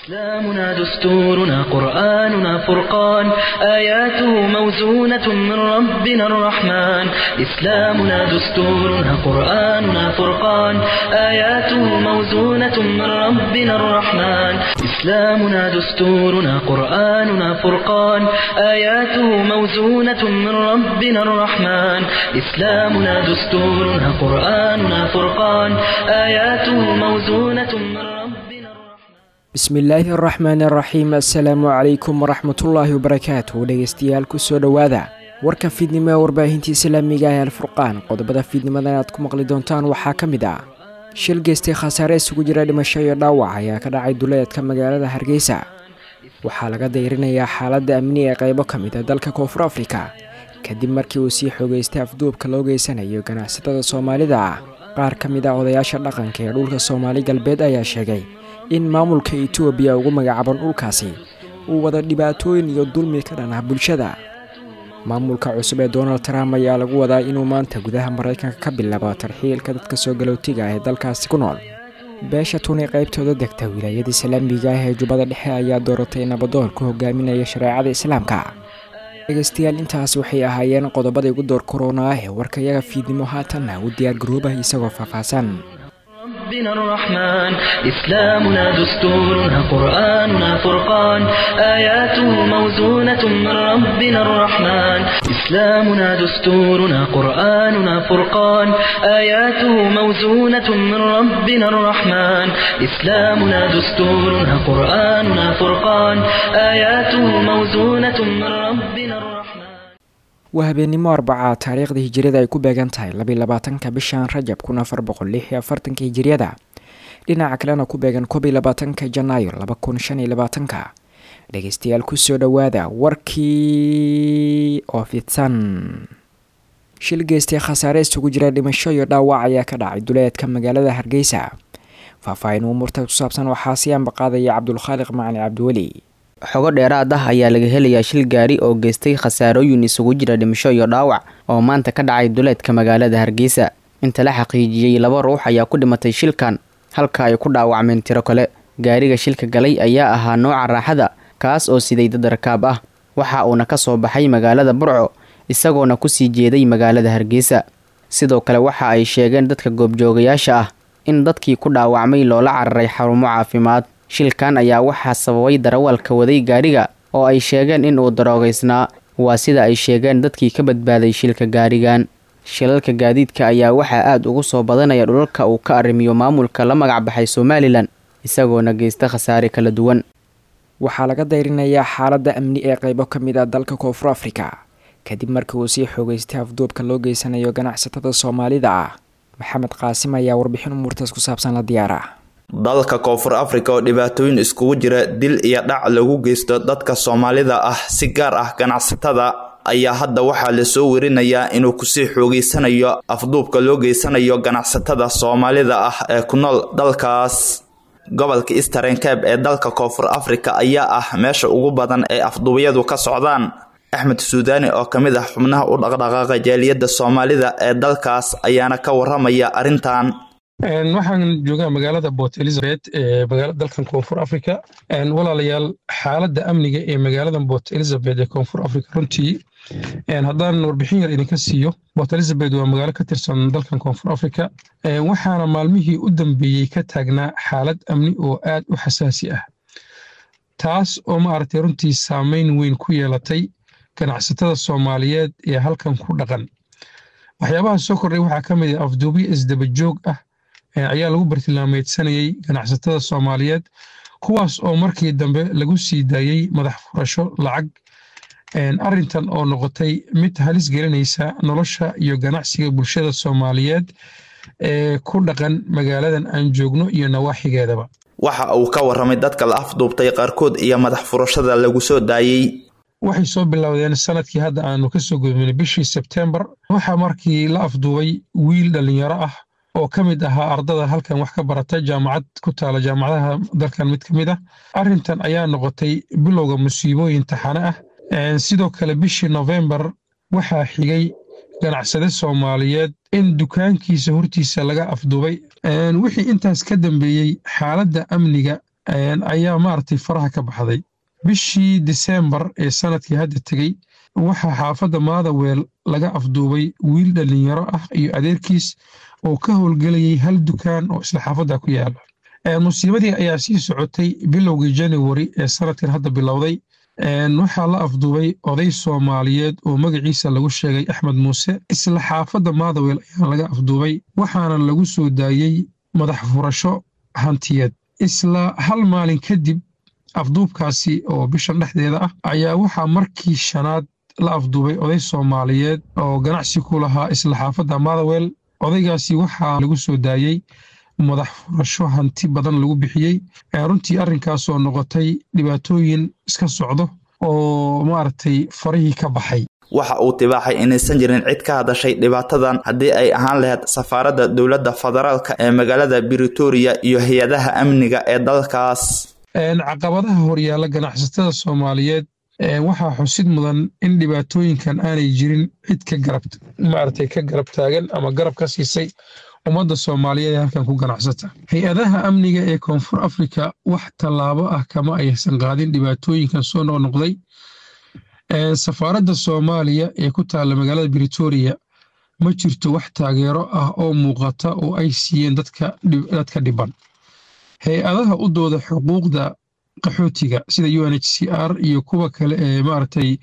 إسلامنا دستورنا قرآننا فرقان آياته موزونة من ربنا الرحمن إسلامنا دستورنا قرآننا فرقان آياته موزونة من ربنا الرحمن إسلامنا دستورنا قرآننا فرقان آياته موزونة من ربنا الرحمن إسلامنا دستورنا قرآننا فرقان آياته موزونة من ربنا الرحمن bismillaahi araxmaan araxiim assalaamu calaykum waraxmatullaahi wabarakaatu dhegeystayaal kusoo dhowaada warka fiidnimo ee warbaahinta islaamiga ee alfurqaan qodobada fiidnimadan aad ku maqli doontaan waxaa ka mid ah shil geystay khasaare isugu jira dhimasho iyo dhaawac ayaa ka dhacay duleedka magaalada hargeysa waxaa laga dayrinayaa xaaladda amni ee qaybo ka mid a dalka koonfur afrika kadib markii uu sii xoogeystay afduubka loo geysanayo ganacsatada soomaalida ah qaar ka mid ah odayaasha dhaqanka ee dhulka soomaali galbeed ayaa sheegay in maamulka etoobiya ugu magacaaban dhulkaasi uu wada dhibaatooyin iyo dulmi ka dhan ah bulshada maamulka cusub ee donald trump ayaa lagu wadaa inuu maanta gudaha maraykanka ka bilaabo tarxiilka dadka soo galootiga ah ee dalkaasi ku nool beesha tuni qaybtooda degta wilaayada islaamiga ah ee jubbada dhexe ayaa dooratay nabadoon ku hogaaminaya shareecada islaamka dhegeystayaal intaas waxay ahaayeen qodobada igu door korona ah ee warkayaga fiidnimo haatanna u diyaar garoobah isagoo faahfaahsan ربنا الرحمن إسلامنا دستورنا قرآننا فرقان آياته موزونة من ربنا الرحمن إسلامنا دستورنا قرآننا فرقان آياته موزونة من ربنا الرحمن إسلامنا دستورنا قرآننا فرقان آياته موزونة من ربنا الرحمن waa habeennimo arbacaa taariikhda hijiriyada ay ku beegan tahay labiy labaatanka bishan rajab kun afar boqol lix iyo afartanka hijiriyada dhinaca kalena ku beegan koob iyo labaatanka janaayo laba kun shan iyo labaatanka dhegeystayaal kusoo dhowaada warkii oo fidsan shil geystay khasaare isugu jira dhimasho iyo dhaawac ayaa ka dhacay duleedka magaalada hargeysa faahfaahin umuurta ku saabsan waxaa sii ambaqaadaya cabdulkhaaliq macali cabdiweli xogo dheeraad ah ayaa laga helayaa shil gaari oo geystay khasaarooyin isugu jira dhimasho iyo dhaawac oo maanta ka dhacay duleedka magaalada hargeysa inta la xaqiijiyey laba ruux ayaa ku dhimatay shilkan halka ay ku dhaawacmeen tiro kale gaariga shilka galay ayaa ahaa nooca raaxada kaas oo siday dad rakaab ah waxa uuna ka soo baxay magaalada burco isagoona kusii jeeday magaalada hargeysa sidoo kale waxa ay sheegeen dadka goobjoogayaasha ah in dadkii ku dhaawacmay loola cararay xarumo caafimaad shilkan ayaa waxaa sababay darawalka waday gaariga oo ay sheegeen in uu daroogaysnaa waa sida ay sheegeen dadkii ka badbaaday shilka gaarigan shilalka gaadiidka ayaa waxaa aada ugu soo badanaya dhulalka uu ka arrimiyo maamulka la magac baxay somalilan isagoona geysta khasaare kala duwan waxaa laga dayrinayaa xaaladda amni ee qaybo ka mid ah dalka koonfur afrika kadib markii uu sii xoogeystay afduubka loo geysanayo ganacsatada soomaalida ah maxamed qaasim ayaa warbixin umuurtaas ku saabsan la diyaara dalka koonfur afrika oo dhibaatooyin iskugu jira dil iyo dhac lagu geysto dadka soomaalida ah si gaar ah ganacsatada ayaa hadda waxaa lasoo werinayaa inuu kusii xoogeysanayo afduubka loo geysanayo ganacsatada soomaalida ah ee ku nool dalkaas gobolka eastern cabe ee dalka koonfur afrika ayaa ah meesha ugu badan ee afduubyadu ka socdaan axmed suudaani oo ka mid ah xubnaha u dhaqdhaqaaqa jaaliyadda soomaalida ee dalkaas ayaana ka waramaya arrintan waxaan joogaa magaalada port elizabeth ee dalkan koonfur africa walaalayaal xaaladda amniga ee magaalada port elizabeth ee koonfur africa runtii haddaan warbixin yar idinka siiyo port elizabeth waa magaalo ka tirsan dalkan koonfur africa waxaana maalmihii u dambeeyey ka taagnaa xaalad amni oo aad u xasaasi ah taas oo maaragtay runtii saameyn weyn ku yeelatay ganacsatada soomaaliyeed ee halkan ku dhaqan waxyaabaha soo kordhay waxaa ka mid ah afduubyo isdabajoog ah ayaa lagu bartilmaameedsanayey ganacsatada soomaaliyeed kuwaas oo markii dambe lagu sii daayey madax furasho lacag arintan oo noqotay mid halis gelinaysa nolosha iyo ganacsiga bulshada soomaaliyeed ee ku dhaqan magaaladan aan joogno iyo nawaaxigeedaba waxa uu ka waramay dadka la afduubtay qaarkood iyo madax furashada lagu soo daayey waxay soo bilowdeen sanadkii hadda aanu kasoo gudbinay bishii sebtembar waxaa markii la afduubay wiil dhallinyaro ah oo ka mid ahaa ardada halkan wax ka barata jaamacad ku taala jaamacadaha dalkan mid ka mid ah arrintan ayaa noqotay bilowga musiibooyin taxane ah sidoo kale bishii nofembar waxaa xigay ganacsade soomaaliyeed in dukaankiisa hortiisa laga afduubay wixii intaas ka dambeeyey xaaladda amniga ayaa maaragtay faraha ka baxday bishii disembar ee sanadkii hadda tegey waxaa xaafadda maadaweel laga afduubay wiil dhallinyaro ah iyo adeerkiis oo ka howlgelayay hal dukaan oo isla xaafadda ku yaala musiibadii ayaa sii socotay bilowgii januari ee sanadkan hadda bilowday waxaa la afduubay oday soomaaliyeed oo magaciisa lagu sheegay axmed muuse isla xaafadda maadaweel ayaa laga afduubay waxaana lagu soo daayey madax furasho hantiyeed isla hal maalin kadib afduubkaasi oo bishan dhexdeeda ah ayaa waxaa markii shanaad la afduubay oday soomaaliyeed oo ganacsi ku lahaa isla xaafadda maadaweel odaygaasi waxaa lagu soo daayey madax furasho hanti badan lagu bixiyey runtii arrinkaasoo noqotay dhibaatooyin iska socdo oo maaragtay farihii ka baxay waxa uu tibaaxay inaysan jirin cid ka hadashay dhibaatadan haddii ay ahaan lahayd safaaradda dowladda federaalka ee magaalada britoria iyo hay-adaha amniga ee dalkaas caqabadaha horyaalla ganacsatada soomaaliyeed waxaa xusid mudan in dhibaatooyinkan aanay jirin cid ka garab maaragtay ka garab taagan ama garab ka siisay ummadda soomaaliyeed ee halkan ku ganacsata hay-adaha amniga ee koonfur afrika wax tallaabo ah kama aysan qaadin dhibaatooyinkan soo noqnoqday safaaradda soomaaliya ee ku taalla magaalada britoria ma jirto wax taageero ah oo muuqata oo ay siiyeen dadka dhiban hay-adaha u dooda xuquuqda qaxootiga sida u n h c r iyo kuwa kale ee maaragtay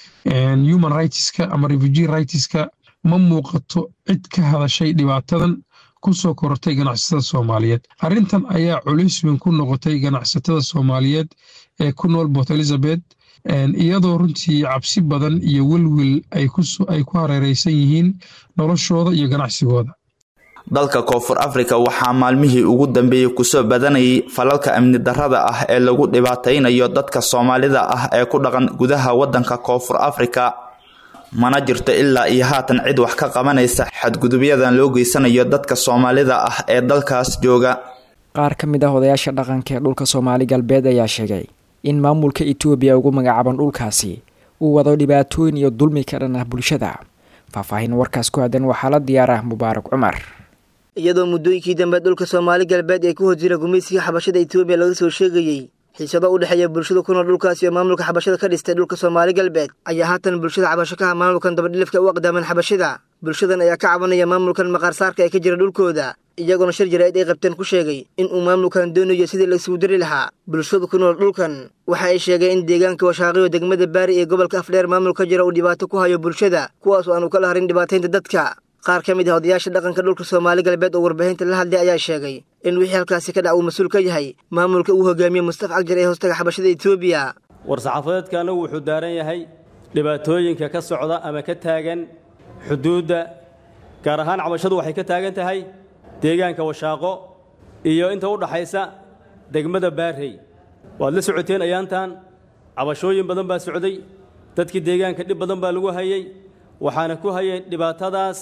human rightska ama refugee rightska ma muuqato cid ka hadashay dhibaatadan ku soo korortay ganacsatada soomaaliyeed arrintan ayaa culays weyn ku noqotay ganacsatada soomaaliyeed ee ku nool port elizabeth iyadoo runtii cabsi badan iyo welwel ay ku hareereysan yihiin noloshooda iyo ganacsigooda dalka koonfur afrika waxaa maalmihii ugu dambeeyey kusoo badanayay falalka amni darrada ah ee lagu dhibaataynayo dadka soomaalida ah ee ku dhaqan gudaha waddanka koonfur afrika mana jirto ilaa iyo haatan cid wax ka qabanaysa xadgudubyadan loo geysanayo dadka soomaalida ah ee dalkaas jooga qaar ka mid ah odayaasha dhaqanka ee dhulka soomaali galbeed ayaa sheegay in maamulka etoobiya ugu magacaaban dhulkaasi uu wado dhibaatooyin iyo dulmi ka dhan ah bulshada faahfaahin warkaas ku aadan waxaa la diyaarah mubaarak cumar iyadoo muddooyinkii dambe dhulka soomaali galbeed ee ku horjira gumaysiga xabashada etoobiya laga soo sheegayey xiisado u dhexeeya bulshada ku nool dhulkaas iyo maamulka xabashada ka dhistay dhulka soomaali galbeed ayaa haatan bulshada cabasho ka ah maamulkan dabadhilifka u aqdaaman xabashada bulshadan ayaa ka cabanaya maamulkan maqaarsaarka ee ka jira dhulkooda iyagoona shir jaraa'id ay qabteen ku sheegay in uu maamulkan doonayo sidii la isugu dari lahaa bulshada ku nool dhulkan waxa ay sheegeen in deegaanka washaaqiyo degmada baari ee gobolka afdheer maamul ka jira uu dhibaato ku hayo bulshada kuwaas oo aanu kala harin dhibaataynta dadka qaar ka mid ah odayaasha dhaqanka dhulka soomaali galbeed oo warbaahinta la hadlay ayaa sheegay in wixii halkaasi ka dhac uu mas-uul ka yahay maamulka uu hogaamiye mustafa cagjar ee hoostaga xabashada etoobiya war-saxaafadeedkaana wuxuu daaran yahay dhibaatooyinka ka socda ama ka taagan xuduudda gaar ahaan cabashadu waxay ka taagan tahay deegaanka washaaqo iyo inta u dhaxaysa degmada baarrey waad la socoteen ayaantan cabashooyin badan baa socday dadkii deegaanka dhib badan baa lagu hayey waxaana ku hayay dhibaatadaas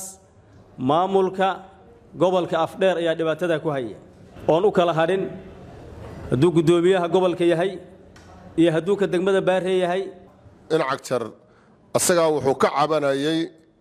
maamulka gobolka afdheer ayaa dhibaatadaa ku haya oon u kala hadhin hadduu guddoomiyaha gobolka yahay iyo hadduu ka degmada baarrey yahay in cagjar asagaa wuxuu ka cabanayay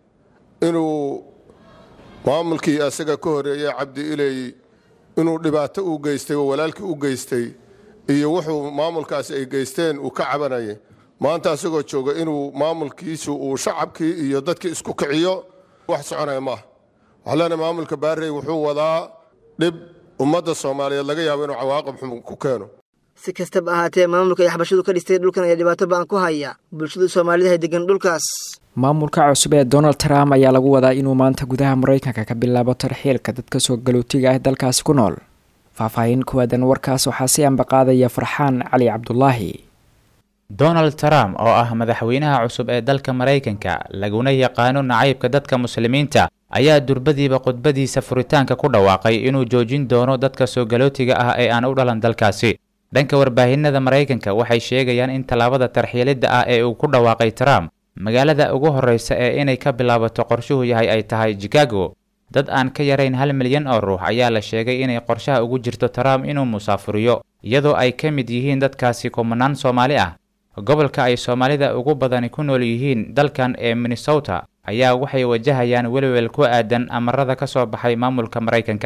inuu maamulkii asaga ka horeeyey cabdi iley inuu dhibaato u geystay oo walaalkii u geystay iyo wuxuu maamulkaasi ay geysteen uu ka cabanayay maanta asagoo jooga inuu maamulkiisu uu shacabkii iyo dadkii isku kiciyo wax soconaya maaha waxaa leenahay maamulka baarrey wuxuu wadaa dhib ummadda soomaaliyeed laga yaabo inuu cawaaqib xun ku keeno si kastaba ahaatee maamulka ay xabashadu ka dhistay dhulkan ayaa dhibaato ba-an ku haya bulshada soomaalida hay degan dhulkaas maamulka cusub ee donald trump ayaa lagu wadaa inuu maanta gudaha maraykanka ka bilaabo tarxiilka dadka soo galootiga ah dalkaasi ku nool faahfaahin kuwaadan warkaas waxaa si ambaqaadaya farxaan cali cabdulaahi donald trump oo ah madaxweynaha cusub ee dalka maraykanka laguna yaqaano nacaybka dadka muslimiinta ayaa durbadiiba khudbadiisa furitaanka ku dhawaaqay inuu joojin doono dadka soo galootiga ah ee aan u dhalan dalkaasi dhanka warbaahinada maraykanka waxay sheegayaan in tallaabada tarxiilidda ah ee uu ku dhawaaqay trump magaalada ugu horreysa ee inay ka bilaabato qorshuhu yahay ay tahay chicago dad aan ka yarayn hal milyan oo ruux ayaa la sheegay inay qorshaha ugu jirto trump inuu musaafuriyo iyadoo ay ka mid yihiin dadkaasi kumanaan soomaali ah gobolka ay soomaalida ugu badani ku nool yihiin dalkan ee minnesota ayaa waxay wajahayaan welwel ku aadan amarada ka soo baxay maamulka maraykanka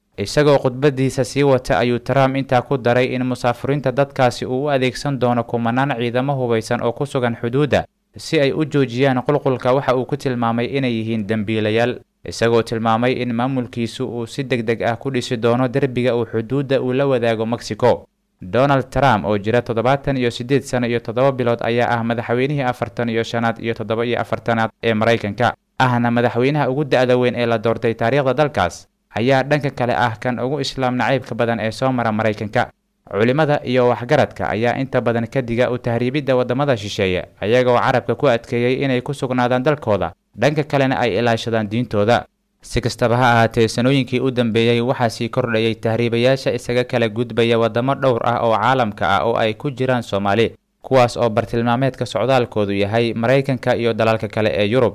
isagoo khudbadiisa sii wata ayuu trump intaa ku daray in musaafiriinta dadkaasi uu u adeegsan doono kumanaan ciidamo hubaysan oo ku sugan xuduudda si ay u joojiyaan qulqulka waxa uu ku tilmaamay inay yihiin dembiilayaal isagoo tilmaamay in maamulkiisu uu si deg deg ah ku dhisi doono derbiga uu xuduudda uu la wadaago mexico donald trump oo jira toddobaatan iyo siddeed sano iyo toddoba bilood ayaa ah madaxweynihii afartan iyo shanaad iyo toddoba iyo afartanaad ee maraykanka ahna madaxweynaha ugu da-da weyn ee la doortay taariikhda dalkaas ayaa dhanka kale ah kan ugu islaam nacaybka badan ee soo mara maraykanka culimmada iyo waxgaradka ayaa inta badan ka diga u tahriibidda waddamada shisheeye ayagoo carabka ku adkeeyey inay ku sugnaadaan dalkooda dhanka kalena ay ilaashadaan diintooda si kastaba ha ahaatee sanooyinkii u dambeeyey waxaa sii kordhayay tahriibayaasha isaga kala gudbaya waddamo dhowr ah oo caalamka ah oo ay ku jiraan soomaali kuwaas oo bartilmaameedka socdaalkoodu yahay maraykanka iyo dalalka kale ee yurub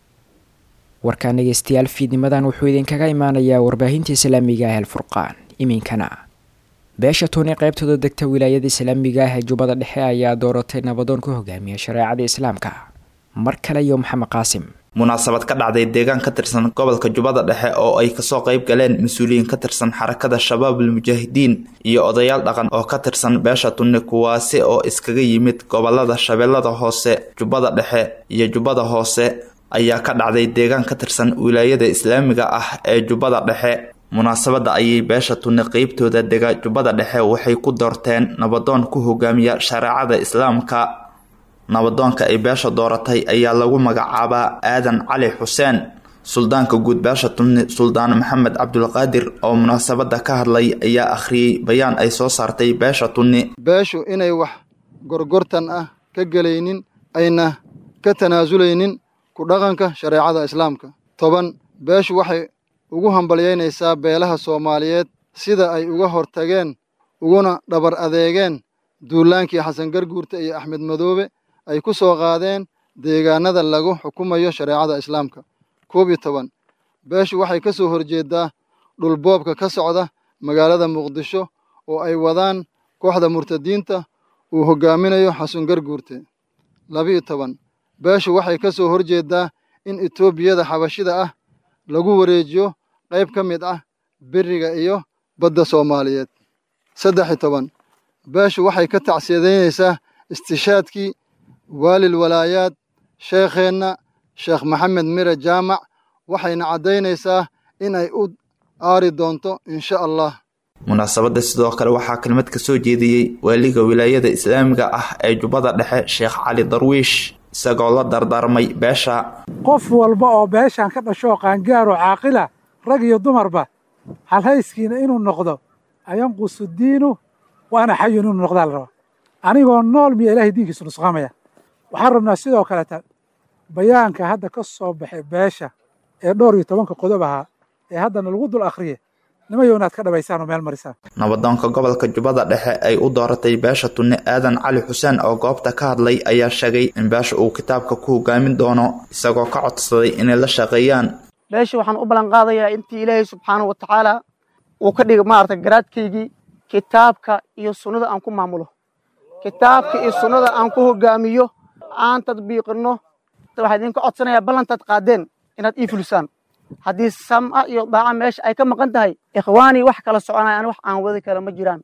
warkaan dhegeystayaal fiidnimadan wuxuu idinkaga imaanayaa warbaahinta islaamiga ah alfurqaan iminkana beesha tuuni qaybtooda degta wilaayada islaamiga ah ee jubbada dhexe ayaa dooratay nabadoon ku hogaamiya shareecada islaamka mar kale iyo maxamed qaasim munaasabad ka dhacday deegaan ka tirsan gobolka jubbada dhexe oo ay kasoo qayb galeen mas-uuliyiin ka tirsan xarakada shabaabul mujaahidiin iyo odayaal dhaqan oo ka tirsan beesha tunni kuwaasi oo iskaga yimid gobolada shabeellada hoose jubbada dhexe iyo jubbada hoose ayaa ka dhacday deegaan ka tirsan wilaayada islaamiga ah ee jubbada dhexe munaasabadda ayay beesha tunni qeybtooda dega jubbada dhexe waxay ku doorteen nabadoon ku hogaamiya shareecada islaamka nabadoonka ay beesha dooratay ayaa lagu magacaabaa aadan cali xuseen suldaanka guud beesha tunni suldaan maxamed cabdulqaadir oo munaasabadda ka hadlay ayaa akhriyey bayaan ay soo saartay beesha tunni beeshu inay wax gorgortan ah ka gelaynin ayna ka tanaasulaynin ku dhaqanka shareecada islaamka toban beeshu waxay ugu hambalyaynaysaa beelaha soomaaliyeed sida ay uga hortageen uguna dhabar adeegeen duulaankii xasan garguurta iyo axmed madoobe ay ku soo qaadeen deegaanada lagu xukumayo shareecada islaamka koob iyo toban beeshu waxay ka soo horjeedaa dhulboobka ka socda magaalada muqdisho oo ay wadaan kooxda murtadiinta uu hoggaaminayo xasan garguurte labiyo toban beeshu waxay ka soo horjeedaa in etoobiyada xabashida ah lagu wareejiyo qayb ka mid ah beriga iyo badda soomaaliyeed saddex iyo toban beeshu waxay ka tacsiyadeynaysaa istishaadkii waalil walaayaad sheekheenna sheekh maxamed mire jaamac waxayna caddaynaysaa in ay u aari doonto insha allah munaasabadda sidoo kale waxaa kelmad ka soo jeediyey waaliga wilaayada islaamiga ah ee jubbada dhexe sheekh cali darwiish isagoo la dardaarmay beesha qof walba oo beeshan ka dhashoo qaangaaroo caaqila rag iyo dumarba halhayskiina inuu noqdo ayanqusu diinu waana xayun inuu noqdaa la rabaa anigoo nool miya ilahay diinkiisu nusqaamaya waxaan rabnaa sidoo kaleta bayaanka hadda ka soo baxay beesha ee dhowr iyo tobanka qodob ahaa ee haddana lagu dul akhriye nimayo inaad ka dhabaysaan oo meel marisaan nabadoonka gobolka jubbada dhexe ay u dooratay beesha tunni aadan cali xuseen oo goobta ka hadlay ayaa sheegay in beesha uu kitaabka ku hogaamin doono isagoo ka codsaday inay la shaqeeyaan beesha waxaan u ballan qaadayaa intii ilaahay subxaanahu wa tacaala uu ka dhigay maarata garaadkaygii kitaabka iyo sunnada aan ku maamulo kitaabka iyo sunnada aan ku hogaamiyo aan tadbiiqinno waxaa idinka codsanayaa ballantaad qaadeen inaad ii fulisaan haddii sam'a iyo daaca meesha ay ka maqan tahay ikhwaanii wax kala soconayaan wax aan wadi kara ma jiraan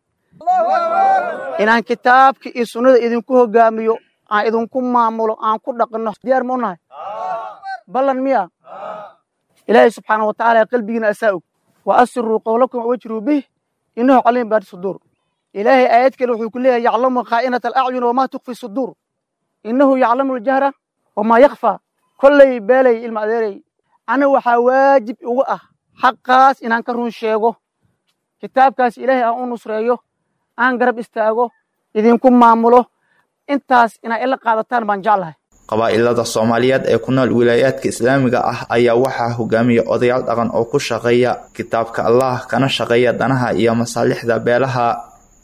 inaan kitaabka iyo sunnada idinku hogaamiyo aan idinku maamulo aan ku dhaqinno diyaar ma u nahay ballan miya ilaahay subxaana wa tacaala qalbigiina asaa og wa asiruu qowlakum wajruu bih innahu caliim baari suduur ilaahay aayad kale wuxuu ku leeyahay yaclamu khaa'inata alacyun wamaa tukfi suduur innahu yaclamu aljahra wamaa yakfaa kolley beelay ilma adeerey aniga waxaa waajib ugu ah xaqaas inaan ka run sheego kitaabkaas ilaahay aan u nusreeyo aan garab istaago idinku maamulo intaas inaa ila qaadataan baan jeclahay qabaa'ilada soomaaliyeed ee ku nool wilaayaadka islaamiga ah ayaa waxaa hogaamiya odayaal dhaqan oo ku shaqeeya kitaabka allah kana shaqeeya danaha iyo masaalixda beelaha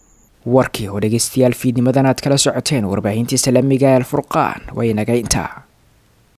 warkii oo dhegeystayaal fiidnimadan aad kala socoteen warbaahintii islaamiga ee alfurqaan way naga intaa